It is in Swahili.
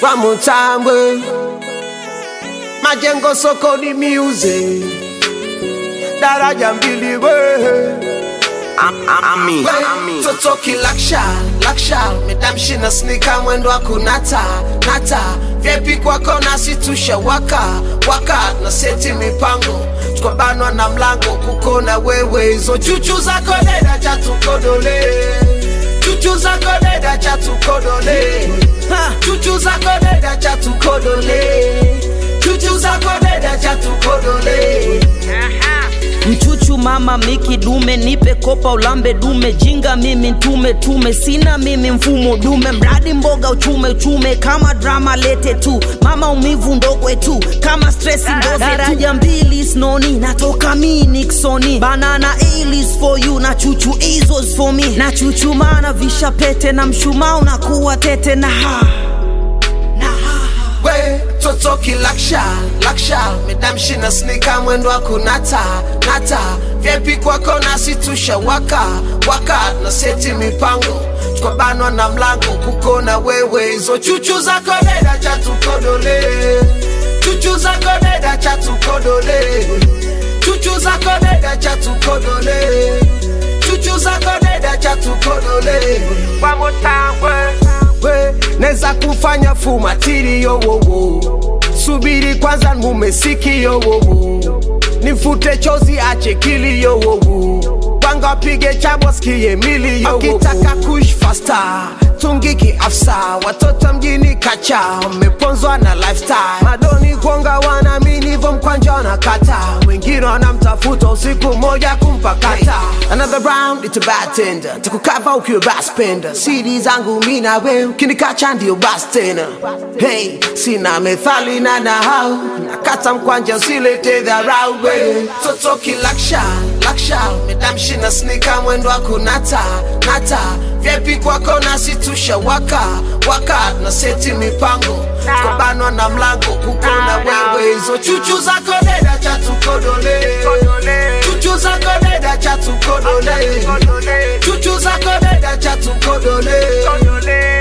One more time, we. Majengo sokoni music. Daraja mbili we. Ami, ami. Totoki lakshal, lakshal Medamshi na snika mwendo wa kunata, nata Vyepi kwako nasi tusha waka, waka Na seti mipango, tukabanwa na mlango Kukona wewe, hizo chuchu zako deda cha tukodole Chuchu zako deda cha tukodole Ha, Chuchu zako deda cha tukodole Chuchu zako deda cha tukodole mchuchu mama miki dume nipe kopa ulambe dume jinga mimi ntume tume sina mimi mfumo dume mradi mboga uchume uchume kama drama lete tu mama umivu ndogwe tu kama stress ndoze daraja mbili snoni natoka mi niksoni banana alis for you na chuchu izos for me na chuchumana visha pete na mshumaa unakuwa tete na ha na ha we totoki lakshal lakshal medamshi na snika mwendo wa kunata nata vyepi kwako nasi tusha waka waka na seti mipango tukabanwa na mlango kukona wewe hizo chuchu zako deda cha tukodole chuchu zako deda cha tukodole chuchu zako deda cha tukodole chuchu zako deda cha tukodole One more time, we we neza kufanya fumatiri yowowo subiri kwanza mumesiki yowowo nifute chozi ache kili yowowo panga pige chabo skie mili yowowo akitaka kush fasta tungiki afsa watoto mjini kacha meponzwa na lifestyle madoni kuonga wanamini hivyo mkwanja na kata wengine wanamtafuta usiku moja kumpakata another round it's a bad tender takukava ukiwa baspenda siri zangu mi na we ukinikacha ndio bas tena hey sina methali na nahau nakata mkwanja usilete dharau we totoki lakshal lakshal medamshi na snika mwendo wa kunata nata vyepi kwako nasi tusha waka waka na seti mipango tukabanwa na mlango kukona wewe hizo chuchu zako deda cha tukodole chuchu zako deda cha tukodole chuchu zako deda cha tukodole